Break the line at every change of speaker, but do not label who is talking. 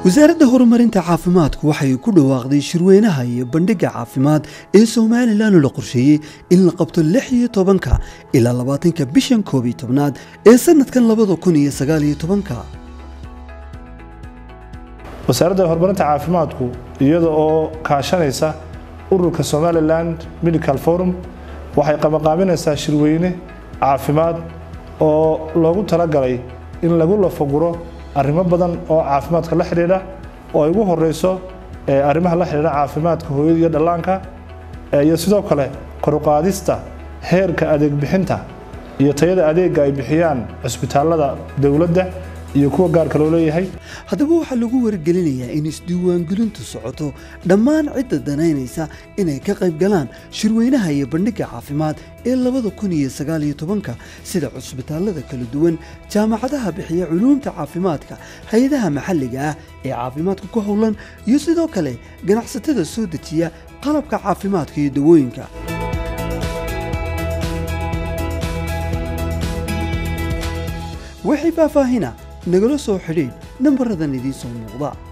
wasaaradda horumarinta caafimaadku waxay ku dhawaaqday shirweynaha iyo bandhigga caafimaad ee somalilan oo la qorsheeyey in la qabto lix iyo tobanka ilaa labaatanka bishan koob iyo tobnaad ee sanadkan labada kun iyo sagaal iyo tobanka
wasaaradda horumarinta caafimaadku iyada oo kaashanaysa ururka somaliland medical forum waxay qabanqaabinaysaa shirweyne caafimaad oo loogu talagalay in lagu lafaguro arrimo badan oo caafimaadka la xidhiidha oo ay ugu horeyso arrimaha la xidhiidha caafimaadka hooyada iyo dhallaanka iyo sidoo kale koruqaadista heerka adeeg bixinta iyo tayada adeega ay bixiyaan cusbitaalada dowladda iyo kuwa gaarka loo leeyahay
haddaba waxaa lagu wargelinayaa in isdiiwaangelintu socoto dhammaan cidda danaynaysa inay ka qayb galaan shirweynaha iyo bandhigga caafimaad ee labada kun iyo sagaal iyo tobanka sida cusbitaalada kala duwan jaamacadaha bixiya culuumta caafimaadka hay-adaha maxalliga ah ee caafimaadka ku howlan iyo sidoo kale ganacsatada soo dejiya qalabka caafimaadka iyo dawooyinka wixii faahfaahina nagala soo xidhiidh nambaradan idiin soo muuqda